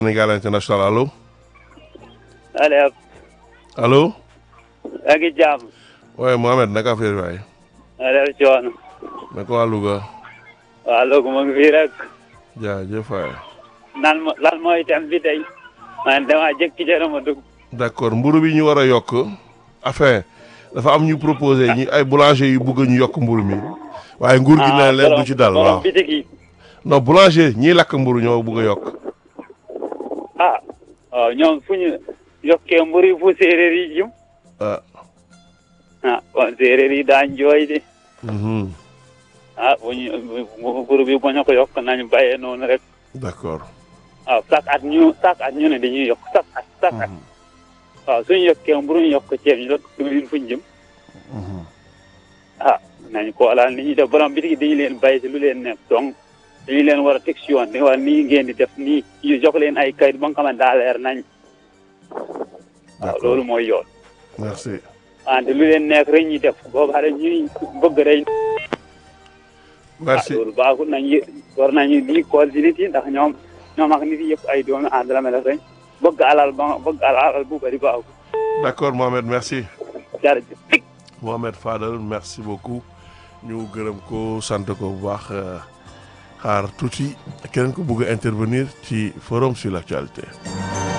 Sénégal international allo allo allo yaa ngi jàmm waaye Mohamed naka affaire waay allo coono na ko waa Louga waaw loolu mu ngi fii rek jaajëf waay nan mo lan mooy thème bi tey man damaa jékki ca ma dugg d'accord mburu bi ñu war a yokk enfin dafa am ñu proposé ñi ay boulanger yu bëgg ñu yokk mburu mi waaye nguur gi ne leen du ci dal waaw borom bitig yi non boulanger ñiy lakk mburu ñoo bëgg a yokk ah waaw ñoom fu ñu yokkee mburu fu séeréer yi jëm ah ah kon séeréer yi daañ jooy de mhm ah bu ñu mburu bi bu ñu ko yokk nañu bàyyee noonu rek d'accord waaw chaque at ñu chaque at ñu ne dañuy yokk chaque at chaque at waaw suñu yokkee mburu ñu yokk ceeb ñu yokk diwlin fu ñu jëm mhm ah nañu ko laal ni ñuy def borom bitig dañu leen bàyyi si lu leen nekk donc dañu leen war a teg si yoon dañu war nii ngeen di def nii ñu jox leen ay kayit ba nga xamante daa leer nañ waaw d'accord loolu mooy yoon merci wante lu leen nekk rek ñuy def boobu xale ñuy bëgg rek ah merci loolu baaxul nañu war nañu di kool si nit yi ndax ñoom ñoom ak nit yi yëpp ay doomi àndala mel rek bëgg alal ba bëgg alal bu bëri baaxul d'accord Mohamed merci jërëjëf Mohamed Fadel merci beaucoup ñu gërëm ko sant ko bu baax xaar tuuti keneen ko bëgg a intervenir ci forum sur l'actualité